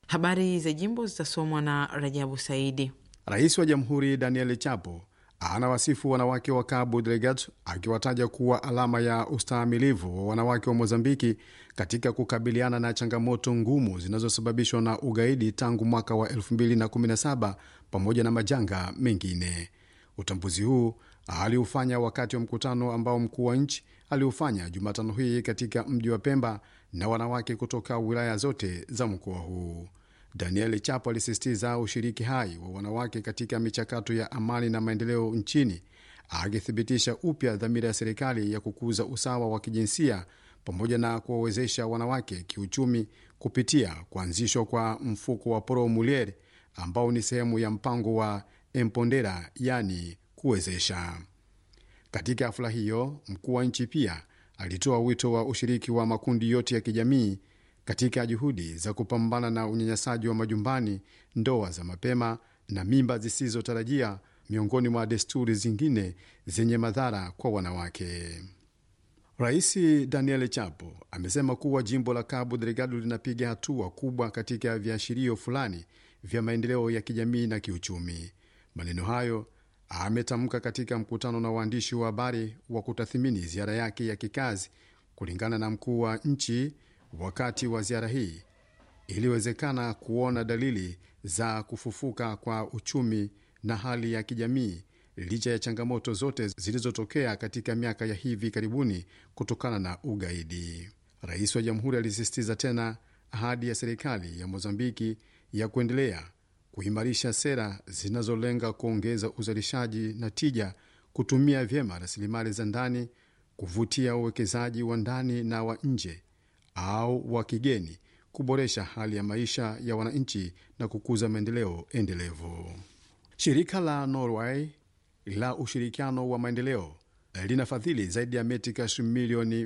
Habari za jimbo zitasomwa na Rajabu Saidi. Rais wa Jamhuri Daniel Chapo anawasifu wanawake wa Cabo Delgado akiwataja kuwa alama ya ustahimilivu wa wanawake wa Mozambiki katika kukabiliana na changamoto ngumu zinazosababishwa na ugaidi tangu mwaka wa 2017 pamoja na majanga mengine. Utambuzi huu aliufanya wakati wa mkutano ambao mkuu wa nchi aliufanya Jumatano hii katika mji wa Pemba na wanawake kutoka wilaya zote za mkoa huu. Daniel Chapo alisisitiza ushiriki hai wa wanawake katika michakato ya amani na maendeleo nchini, akithibitisha upya dhamira ya serikali ya kukuza usawa wa kijinsia pamoja na kuwawezesha wanawake kiuchumi kupitia kuanzishwa kwa mfuko wa Pro Mulier ambao ni sehemu ya mpango wa Empondera, yani kuwezesha. Katika hafla hiyo, mkuu wa nchi pia alitoa wito wa ushiriki wa makundi yote ya kijamii katika juhudi za kupambana na unyanyasaji wa majumbani, ndoa za mapema na mimba zisizotarajia, miongoni mwa desturi zingine zenye madhara kwa wanawake. Rais Daniel Chapo amesema kuwa jimbo la Cabo Delgado linapiga hatua kubwa katika viashirio fulani vya maendeleo ya kijamii na kiuchumi. Maneno hayo ametamka katika mkutano na waandishi wa habari wa kutathimini ziara yake ya kikazi. Kulingana na mkuu wa nchi, wakati wa ziara hii iliwezekana kuona dalili za kufufuka kwa uchumi na hali ya kijamii licha ya changamoto zote zilizotokea katika miaka ya hivi karibuni kutokana na ugaidi. Rais wa jamhuri alisisitiza tena ahadi ya serikali ya Mozambiki ya kuendelea kuimarisha sera zinazolenga kuongeza uzalishaji na tija, kutumia vyema rasilimali za ndani, kuvutia uwekezaji wa ndani na wa nje au wa kigeni, kuboresha hali ya maisha ya wananchi na kukuza maendeleo endelevu. Shirika la Norway la ushirikiano wa maendeleo linafadhili zaidi ya metikash milioni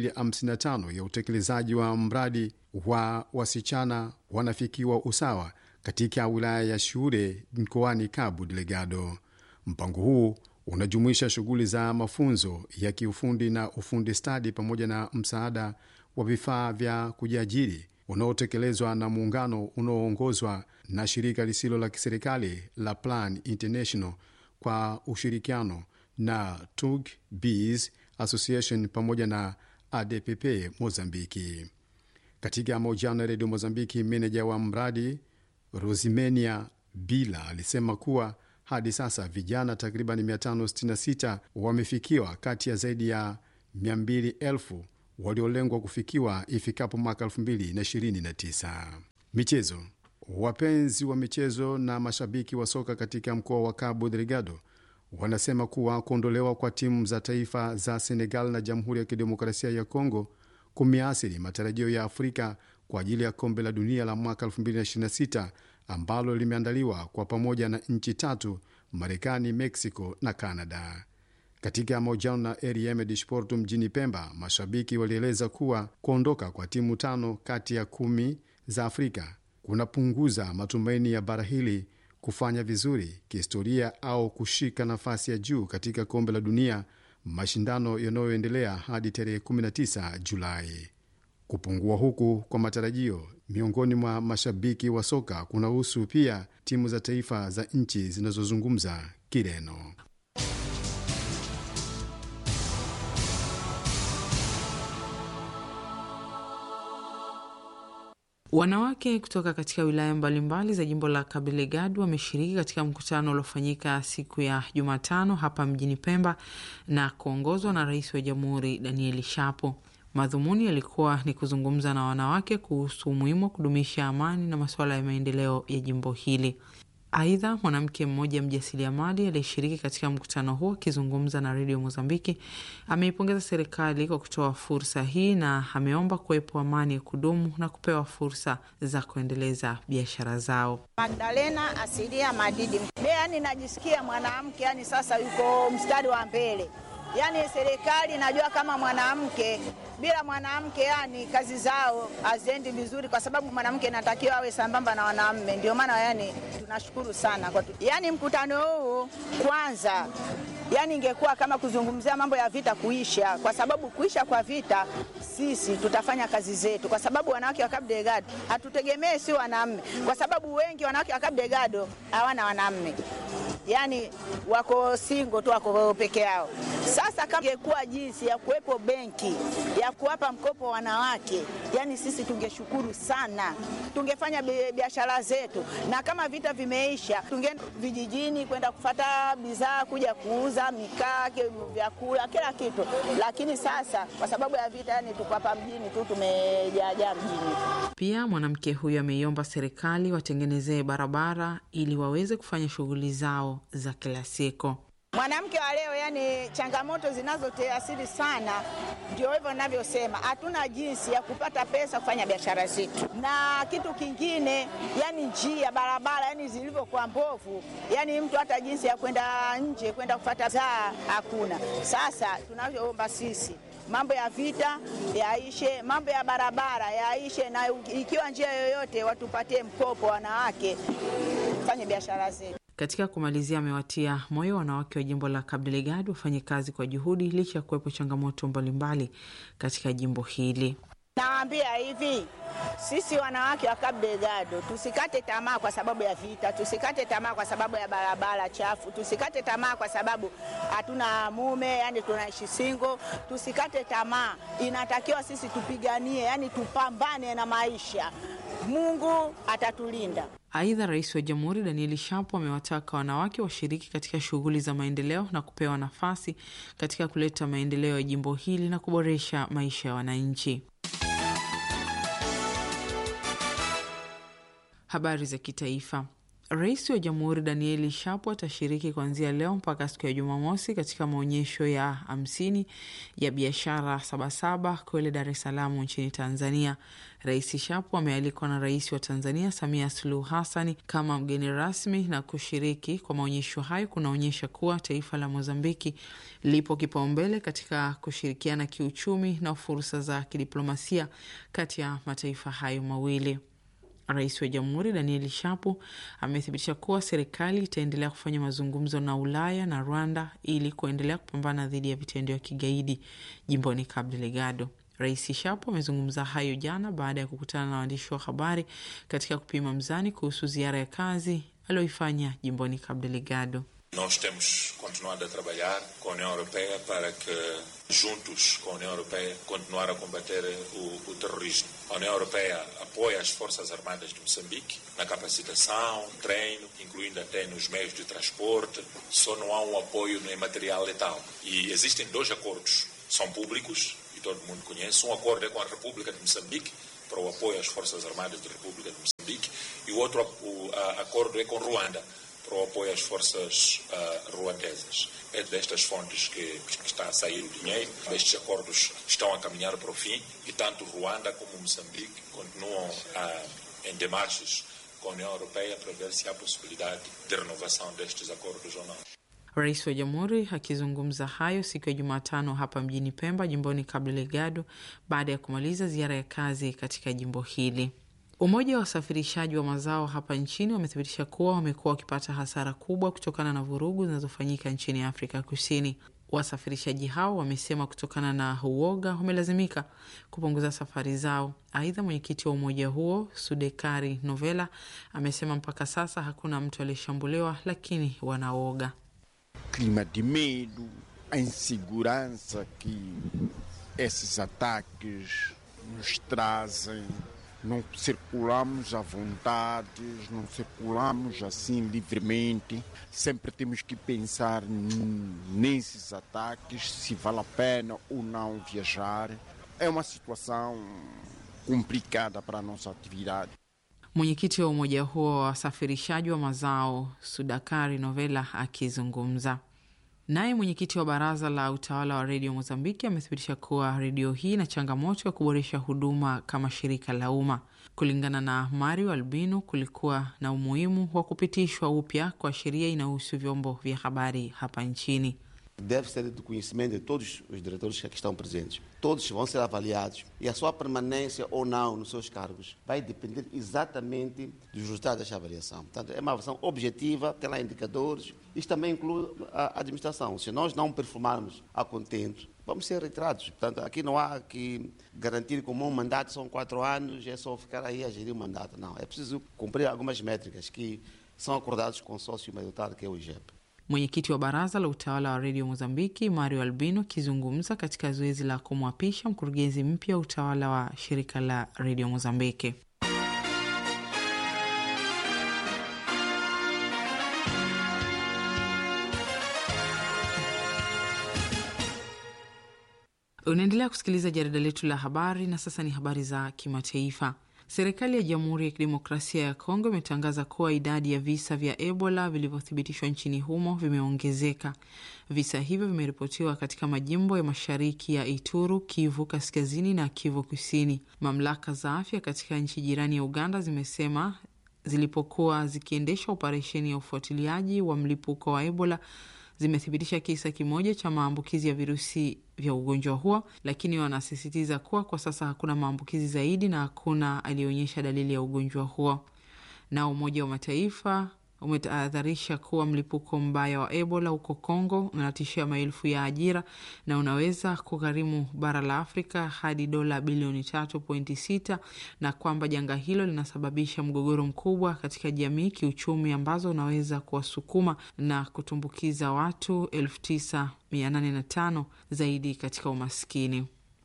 255 ya utekelezaji wa mradi wa wasichana wanafikiwa usawa katika wilaya ya Shure mkoani Cabo Delgado. Mpango huu unajumuisha shughuli za mafunzo ya kiufundi na ufundi stadi pamoja na msaada wa vifaa vya kujiajiri unaotekelezwa na muungano unaoongozwa na shirika lisilo la kiserikali la Plan International kwa ushirikiano na Tug Bees Association pamoja na ADPP Mozambiki. Katika mahojiano ya redio Mozambiki, meneja wa mradi Rosimenia Bila alisema kuwa hadi sasa vijana takriban 566 wamefikiwa kati ya zaidi ya 200,000 waliolengwa kufikiwa ifikapo mwaka 2029. Michezo. Wapenzi wa michezo na mashabiki wa soka katika mkoa wa Cabo Delgado wanasema kuwa kuondolewa kwa timu za taifa za Senegal na Jamhuri ya Kidemokrasia ya Kongo kumeathiri matarajio ya Afrika kwa ajili ya kombe la dunia la mwaka 2026 ambalo limeandaliwa kwa pamoja na nchi tatu, Marekani, Mexico na Canada. Katika mahojiano na RM de Sport mjini Pemba, mashabiki walieleza kuwa kuondoka kwa timu tano kati ya kumi za Afrika kunapunguza matumaini ya bara hili kufanya vizuri kihistoria au kushika nafasi ya juu katika kombe la dunia, mashindano yanayoendelea hadi tarehe 19 Julai. Kupungua huku kwa matarajio miongoni mwa mashabiki wa soka kunahusu pia timu za taifa za nchi zinazozungumza Kireno. Wanawake kutoka katika wilaya mbalimbali za jimbo la Cabo Delgado wameshiriki katika mkutano uliofanyika siku ya Jumatano hapa mjini Pemba na kuongozwa na Rais wa Jamhuri Daniel Shapo. Madhumuni yalikuwa ni kuzungumza na wanawake kuhusu umuhimu wa kudumisha amani na masuala ya maendeleo ya jimbo hili. Aidha, mwanamke mmoja mjasiriamali aliyeshiriki katika mkutano huo akizungumza na redio Mozambiki ameipongeza serikali kwa kutoa fursa hii na ameomba kuwepo amani ya kudumu na kupewa fursa za kuendeleza biashara zao. Magdalena Asilia Madidi, yani najisikia mwanamke yani sasa yuko mstari wa mbele yani serikali najua kama mwanamke bila mwanamke, yani kazi zao haziendi vizuri, kwa sababu mwanamke inatakiwa awe sambamba na wanaume. Ndio maana yani tunashukuru sana kwa tu. Yani mkutano huu kwanza yani ingekuwa kama kuzungumzia mambo ya vita kuisha, kwa sababu kuisha kwa vita sisi tutafanya kazi zetu, kwa sababu wanawake wa Cabo Delgado hatutegemee si wanaume, kwa sababu wengi wanawake wa Cabo Delgado hawana wanaume, yani wako singo tu, wako peke yao. Sasa kama ingekuwa jinsi ya kuwepo benki ya kuwapa mkopo wanawake, yani sisi tungeshukuru sana, tungefanya biashara zetu, na kama vita vimeisha, tungeenda vijijini kwenda kufata bidhaa kuja kuuza mikaa, vyakula, kila kitu. Lakini sasa kwa sababu ya vita, yani tuko hapa mjini tu, tumejaajaa mjini. Pia mwanamke huyo ameiomba serikali watengenezee barabara ili waweze kufanya shughuli zao za kila siku. Mwanamke wa leo, yani changamoto zinazoteasiri sana, ndio hivyo ninavyosema, hatuna jinsi ya kupata pesa kufanya biashara zetu. Na kitu kingine, yani njia barabara, yani zilivyokuwa mbovu, yani mtu hata jinsi ya kwenda nje kwenda kufata zaa hakuna. Sasa tunavyoomba sisi mambo ya vita yaishe, mambo ya barabara yaishe, na ikiwa njia yoyote watupatie mkopo wanawake fanye biashara zetu. Katika kumalizia, amewatia moyo wanawake wa jimbo la Cabo Delgado wafanye kazi kwa juhudi licha ya kuwepo changamoto mbalimbali katika jimbo hili. Nawaambia hivi, sisi wanawake wa Cabo Delgado tusikate tamaa kwa sababu ya vita, tusikate tamaa kwa sababu ya barabara chafu, tusikate tamaa kwa sababu hatuna mume, yani tunaishi single. Tusikate tamaa, inatakiwa sisi tupiganie, yani tupambane na maisha. Mungu atatulinda. Aidha, rais wa jamhuri Danieli Shapo amewataka wanawake washiriki katika shughuli za maendeleo na kupewa nafasi katika kuleta maendeleo ya jimbo hili na kuboresha maisha ya wananchi. Habari za kitaifa. Rais wa jamhuri Danieli Shapo atashiriki kuanzia leo mpaka siku ya Jumamosi katika maonyesho ya hamsini ya biashara Sabasaba kule Dar es Salaam nchini Tanzania. Rais Shapo amealikwa na rais wa Tanzania Samia Suluhu Hassani kama mgeni rasmi, na kushiriki kwa maonyesho hayo kunaonyesha kuwa taifa la Mozambiki lipo kipaumbele katika kushirikiana kiuchumi na fursa za kidiplomasia kati ya mataifa hayo mawili. Rais wa Jamhuri Danieli Shapo amethibitisha kuwa serikali itaendelea kufanya mazungumzo na Ulaya na Rwanda ili kuendelea kupambana dhidi ya vitendo vya kigaidi jimboni Cabo Delgado. Rais Shapo amezungumza hayo jana baada ya kukutana na waandishi wa habari katika kupima mzani kuhusu ziara ya kazi aliyoifanya jimboni Cabo Delgado. Nós temos continuado a trabalhar com a União Europeia para que, juntos com a União Europeia, continuar a combater o, o terrorismo. A União Europeia apoia as Forças Armadas de Moçambique na capacitação, treino, incluindo até nos meios de transporte. Só não há um apoio em material letal. E existem dois acordos, são públicos e todo mundo conhece. Um acordo é com a República de Moçambique para o apoio às Forças Armadas da República de Moçambique e o outro o, a, acordo é com Ruanda para o apoio às forças uh, ruandesas. É destas fontes que, que, está a sair o dinheiro. Estes acordos estão a caminhar para o fim e tanto Ruanda como Moçambique continuam uh, em demarches com a União Europeia para ver se há possibilidade de renovação destes acordos ou não. Rais wa Jamhuri akizungumza hayo siku ya Jumatano hapa mjini Pemba, jimboni Cabo Delgado, baada ya kumaliza ziara ya kazi katika jimbo hili. Umoja wa wasafirishaji wa mazao hapa nchini wamethibitisha kuwa wamekuwa wakipata hasara kubwa kutokana na vurugu zinazofanyika nchini Afrika Kusini. Wasafirishaji hao wamesema kutokana na uoga wamelazimika kupunguza safari zao. Aidha, mwenyekiti wa umoja huo Sudekari Novela amesema mpaka sasa hakuna mtu aliyeshambuliwa, lakini wanaoga. Clima de medo, a insegurança que esses ataques nos trazem não circulamos à vontade, não circulamos assim livremente. Sempre temos que pensar nesses ataques, se vale a pena ou não viajar. É uma situação complicada para a nossa atividade. Mwenyekiti wa umoja huo wa wasafirishaji wa mazao Sudakari Novela akizungumza Naye mwenyekiti wa baraza la utawala wa redio Mozambiki amethibitisha kuwa redio hii ina changamoto ya kuboresha huduma kama shirika la umma. Kulingana na Mario Albino, kulikuwa na umuhimu wa kupitishwa upya kwa sheria inayohusu vyombo vya habari hapa nchini. deve ser do conhecimento de todos os diretores que aqui estão presentes. Todos vão ser avaliados e a sua permanência ou não nos seus cargos vai depender exatamente dos resultados desta avaliação. Portanto, é uma avaliação objetiva, tem lá indicadores. Isto também inclui a administração. Se nós não performarmos a contento, vamos ser retirados. Portanto, aqui não há que garantir como um mandato são quatro anos, é só ficar aí a gerir o mandato. Não, é preciso cumprir algumas métricas que são acordadas com o sócio maioritário, que é o IGEP. Mwenyekiti wa baraza la utawala wa redio Mozambiki Mario Albino akizungumza katika zoezi la kumwapisha mkurugenzi mpya wa utawala wa shirika la redio Mozambiki. Unaendelea kusikiliza jarida letu la habari, na sasa ni habari za kimataifa. Serikali ya Jamhuri ya Kidemokrasia ya Kongo imetangaza kuwa idadi ya visa vya Ebola vilivyothibitishwa nchini humo vimeongezeka. Visa hivyo vimeripotiwa katika majimbo ya mashariki ya Ituru, Kivu Kaskazini na Kivu Kusini. Mamlaka za afya katika nchi jirani ya Uganda zimesema zilipokuwa zikiendesha operesheni ya ufuatiliaji wa mlipuko wa Ebola zimethibitisha kisa kimoja cha maambukizi ya virusi vya ugonjwa huo, lakini wanasisitiza kuwa kwa sasa hakuna maambukizi zaidi na hakuna aliyeonyesha dalili ya ugonjwa huo. Na Umoja wa Mataifa umetahadharisha kuwa mlipuko mbaya wa Ebola huko Kongo unatishia maelfu ya ajira na unaweza kugharimu bara la Afrika hadi dola bilioni tatu pointi sita na kwamba janga hilo linasababisha mgogoro mkubwa katika jamii kiuchumi, ambazo unaweza kuwasukuma na kutumbukiza watu elfu tisa mia nane na tano zaidi katika umaskini.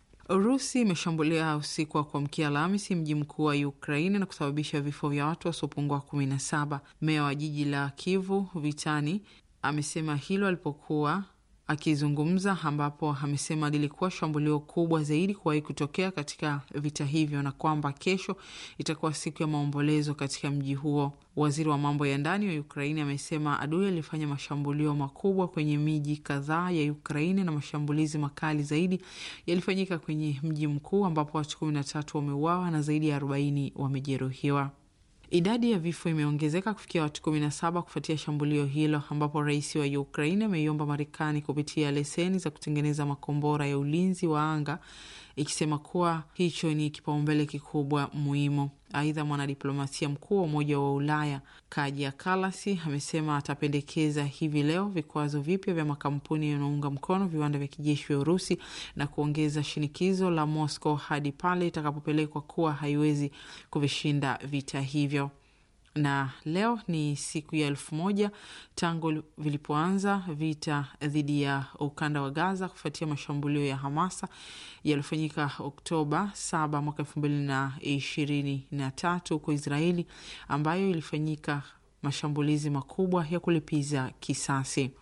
Urusi imeshambulia usiku wa kuamkia Alhamisi mji mkuu wa Ukraini na kusababisha vifo vya watu wasiopungua kumi na saba. Meya wa jiji la Kivu Vitani amesema hilo alipokuwa akizungumza, ambapo amesema lilikuwa shambulio kubwa zaidi kuwahi kutokea katika vita hivyo na kwamba kesho itakuwa siku ya maombolezo katika mji huo. Waziri wa mambo ya ndani wa Ukraini amesema adui alifanya mashambulio makubwa kwenye miji kadhaa ya Ukraini na mashambulizi makali zaidi yalifanyika kwenye mji mkuu ambapo watu kumi na tatu wameuawa na zaidi ya arobaini wamejeruhiwa. Idadi ya vifo imeongezeka kufikia watu kumi na saba kufuatia shambulio hilo, ambapo rais wa Ukraini ameiomba Marekani kupitia leseni za kutengeneza makombora ya ulinzi wa anga, ikisema kuwa hicho ni kipaumbele kikubwa muhimu. Aidha, mwanadiplomasia mkuu wa Umoja wa Ulaya Kaja Kalasi amesema atapendekeza hivi leo vikwazo vipya vya makampuni yanayounga mkono viwanda vya kijeshi vya Urusi na kuongeza shinikizo la Moscow hadi pale itakapopelekwa kuwa haiwezi kuvishinda vita hivyo na leo ni siku ya elfu moja tangu vilipoanza vita dhidi ya ukanda wa Gaza kufuatia mashambulio ya Hamasa yaliyofanyika Oktoba saba mwaka elfu mbili na ishirini na tatu huko Israeli, ambayo ilifanyika mashambulizi makubwa ya kulipiza kisasi,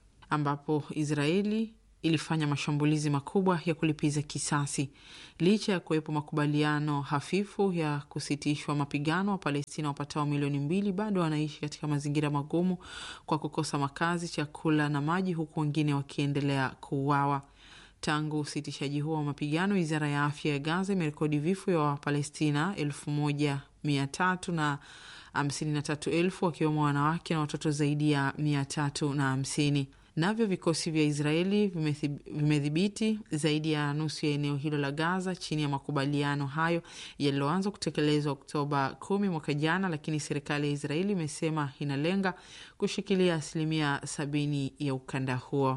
ambapo Israeli ilifanya mashambulizi makubwa ya kulipiza kisasi. Licha ya kuwepo makubaliano hafifu ya kusitishwa mapigano, wa Palestina wapatao milioni mbili bado wanaishi katika mazingira magumu kwa kukosa makazi, chakula na maji, huku wengine wakiendelea kuuawa. Tangu usitishaji huo wa mapigano, wizara ya afya ya Gaza imerekodi vifo vya Wapalestina elfu moja mia tatu na hamsini na tatu elfu wakiwemo wanawake na watoto zaidi ya mia tatu na hamsini. Navyo vikosi vya Israeli vimedhibiti zaidi ya nusu ya eneo hilo la Gaza chini ya makubaliano hayo yaliyoanza kutekelezwa Oktoba kumi mwaka jana, lakini serikali ya Israeli imesema inalenga kushikilia asilimia sabini ya ukanda huo.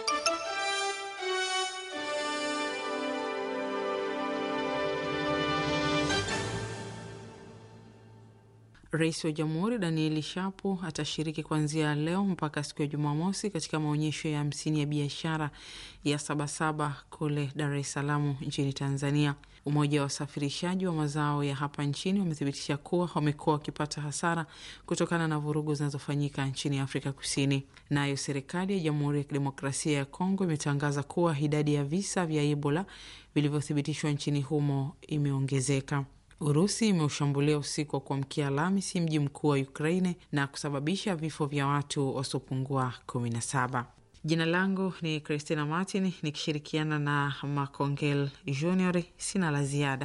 Rais wa Jamhuri Danieli Shapo atashiriki kuanzia leo mpaka siku ya Jumamosi katika maonyesho ya hamsini ya biashara ya Sabasaba kule Dar es Salaam nchini Tanzania. Umoja wa wasafirishaji wa mazao ya hapa nchini wamethibitisha kuwa wamekuwa wakipata hasara kutokana na vurugu zinazofanyika nchini Afrika Kusini. Nayo serikali ya Jamhuri ya Kidemokrasia ya Kongo imetangaza kuwa idadi ya visa vya Ebola vilivyothibitishwa nchini humo imeongezeka. Urusi imeushambulia usiku wa kuamkia Alhamisi mji mkuu wa Ukraine na kusababisha vifo vya watu wasiopungua kumi na saba. Jina langu ni Christina Martin nikishirikiana na Macongel Junior. Sina la ziada.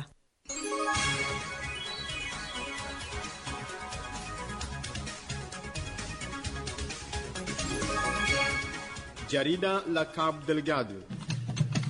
Jarida la Cabo Delgado